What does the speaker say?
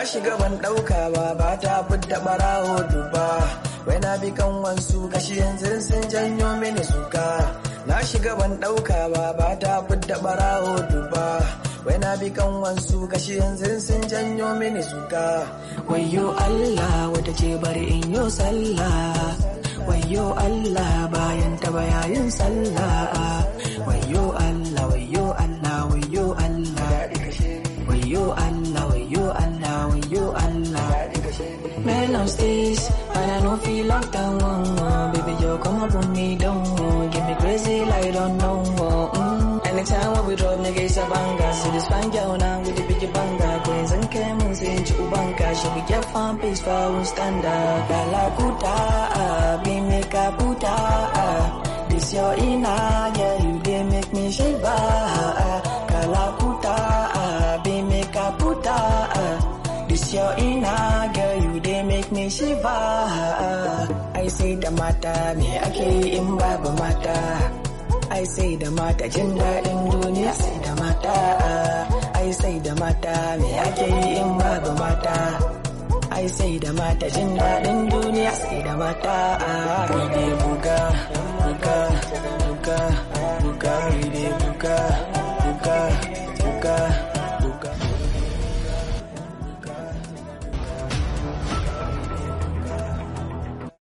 shiga ban ɗauka ba ba ta fidda ɓarawo duba wai na bi kan wansu gashi yanzu sun janyo mini suka na shiga ban ɗauka ba ba ta fidda ɓarawo duba wai na bi kan wansu gashi yanzu sun janyo mini suka wayo Allah wata ce bari in yo sallah wayo Allah bayan ta bayayin sallah wayo Allah wayo Allah wayo Allah wayo Allah wayo Allah wayo Allah Man on stage and I don't feel like that one Baby yo come up on me don't Give me crazy like I don't know mm. Anytime when we drop nigga it's a banger See this fine girl now with the big banger Queens and Camels in Chubanka Should we get fun peace for our standard Galakuta be make a puta This your inner yeah you they make me shiver Galakuta be make a puta This your inner girl, you they make me shiver. I say da mata me ake yi in babu mata. I say da mata jin daɗin duniya sai da mata. I say da mata me ake yi in babu mata. I say da mata jin daɗin duniya sai da mata. Ride buga, buga, buga, buga, ride